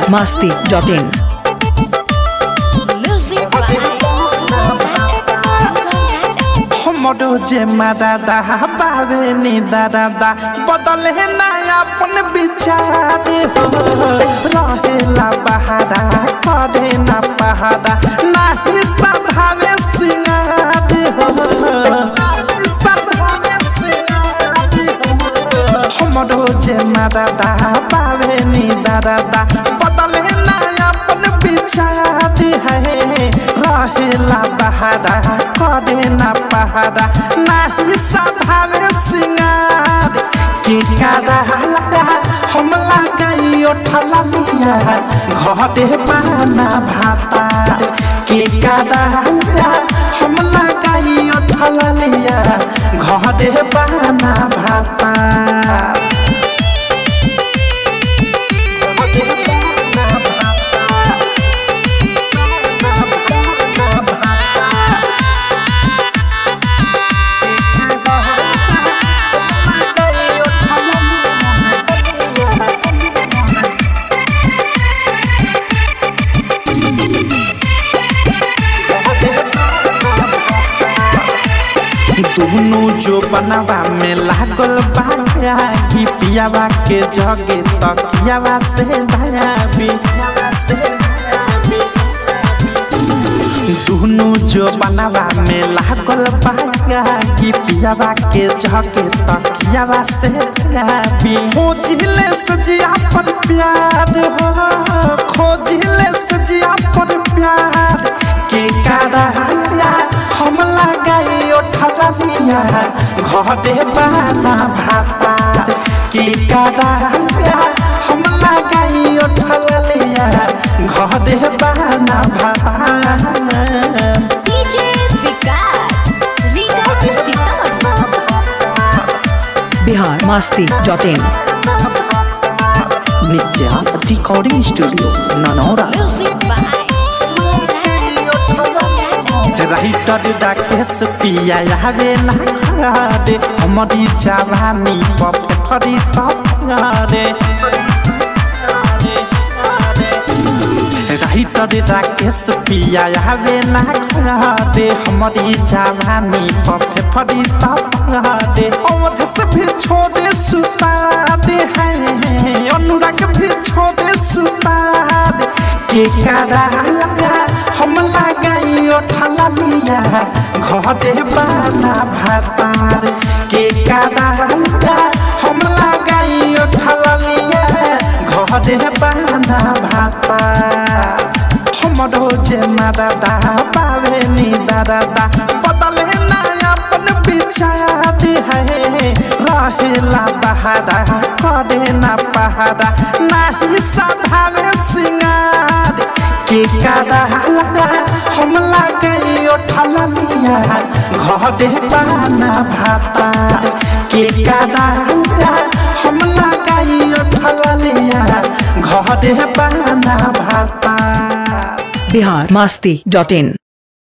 biharmasti.in Music by Sugam Raja. Sugam Raja. हमरो जे दादा बावे नी दादा बदले ना अपन विचार हो रहेला बहारा करे ना पहाड़ा नाही सधावे सिंगार हो सधावे सिंगार हो हमरो जे दादा बावे नी दादा बदले ना अपन विचार है रहेला बहारा करे ना पहाड़ा नाही सधावे सिंगार के कादा हम लगाई उठला लिया घरे पाना भाता के कादा हम लगाई उठला लिया घरे पाना भाता घरे पाना भाता दोनों जो बनवा में लागल बाया कि पियावा के जगे तकियावा से दया बियावा से दोनों जो बनवा में लागल बाया कि पियावा के जगे तकियावा से दया बि खोजिले सजिया पर प्यार हो खोजिले सजिया पर प्यार के कारा हम लगाई उठा लिया घरे बाना भाता के कारा हम लगाई उठा लिया घरे बाना भाता DJ Vikas. Riga Sitamarhi. biharmasti.in Nitya recording studio Nanaura Music by Sugam Raja. Sugam Raja. Writer डाकेश पिया आवे ना रे हमारी जवानी पफरी तरे राइटर डाकेश पिया आवे ना रे हमारी जवानी पफरी तरे अवध से भी छोड़े सुता दे है अनुराग भी छोड़े सुता दे के कारा हम लगाई उठला लिया घरे बाना भातार के कारा हम लगाई उठला लिया घरे बाना भातार हमरो जे दादा पावे नी दादा बदले ना अपन विचार है रहेला बहारा करे ना पहाड़ा नाही सधावे सिंगार के कादा हम लगाई उठला लिया घरे पाना भाता के कादा हम लगाई उठला लिया घरे पाना भाता biharmasti.in